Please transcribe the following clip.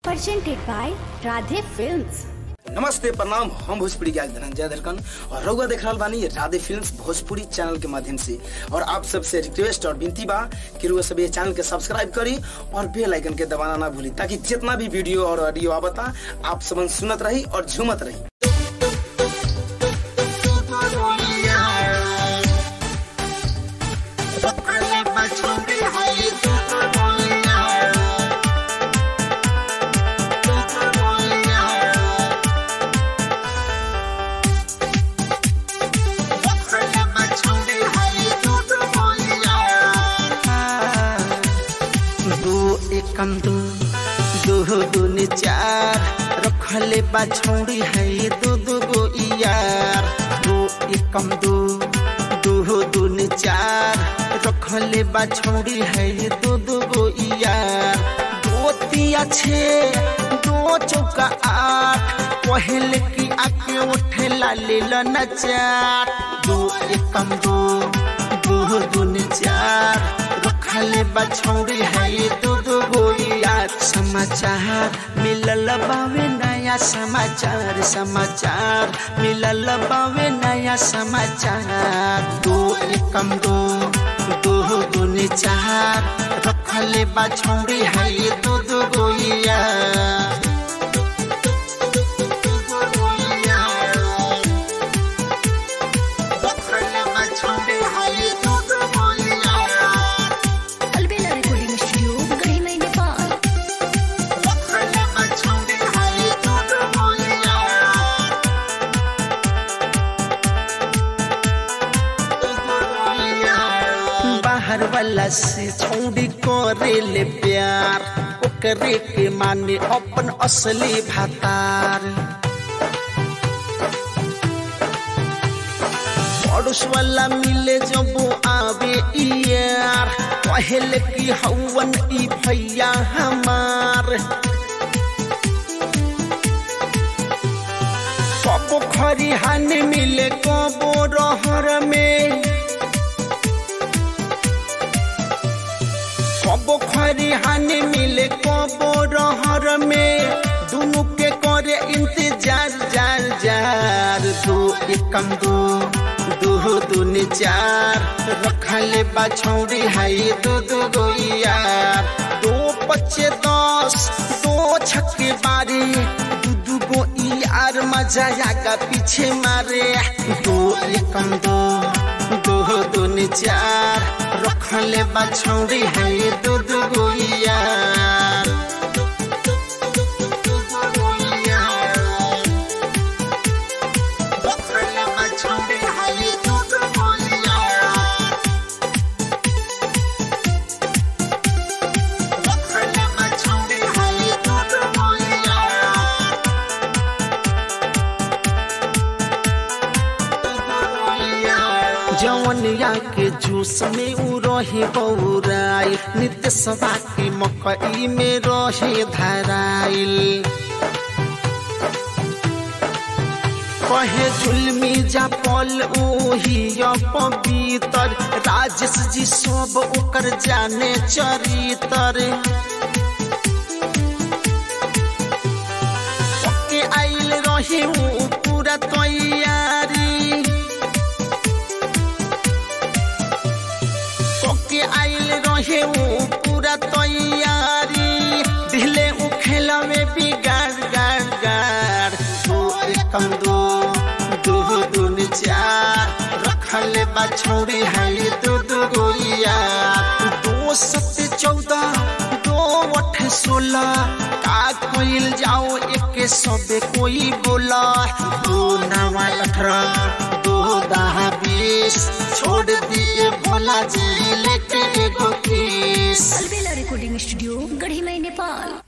presented by Radhe Films. नमस्ते प्रणाम हम भोजपुरी गायक धनंजय धरकन और रउआ देख रहल बानी राधे फिल्म्स भोजपुरी चैनल के माध्यम से और आप सबसे रिक्वेस्ट और विनती बा कि रउआ सब ये चैनल के सब्सक्राइब करी और बेल आइकन के दबाना ना भूली ताकि जितना भी वीडियो और ऑडियो आवता आप सबन सुनत रही और झूमत रही दो एकम दो दो दूनी चार रखले बा छोड़ी है दो दो गो यार दो एकम दो दो दूनी चार रखले बा छोड़ी है दो दो गो यार दो तिया छे दो चौका आठ पहले की आके उठे लाले न चार दो एकम दो दो दूनी चार रखले बछौड़ी है दो दो गोलिया समाचार मिलल बावे नया समाचार समाचार मिलल बावे नया समाचार दो एकम दो दो दूनी चार रखले बछौड़ी है दो दो गोलिया Albela Recording Studio, Garhi Mai, Nepal. बाहर वाला से छोड़ी करे ले प्यार ओकरे के माने अपन असली भातार पड़ोस वाला मिले जब आवे यार पहले की हवन ई भैया हमार कबो खरिहान मिले कबो रहर में कबो खरिहान मिले कबो रहर में दुनु के करे इंतजार जार जार दो एकम दो दो दूनी चार रखले बाछौड़ी है दो दो गो यार दो पच्चे दस दो छक्के बारी दू दू गो यार मजा आगा पीछे मारे दो एकम दो दो दूनी चार रखले बाछौड़ी है दो दो गो यार जवनिया के जूस में उ रहे बौराइल नित्य सभा के मकई में रहे धराइल कहे झुलमी जा पल ओही पवितर राजेश जी सब ओकर जाने चरितर के आइल रहे उ पूरा तैयारी के आइल रहे उ पूरा तैयारी दिले उ खेला में बिगाड़ गाड़ गाड़ दो एकम दो दो दून चार रखले बाछौड़ी है दो दो गोलिया दो सत्य चौदह दो अठ सोलह का कोइल जाओ एक सबे कोई बोला दो नवा अठारह दो दहा बीस छोड़ दिए भोला जी लेके एगो किस Albela Recording Studio, Garhi Mai, Nepal.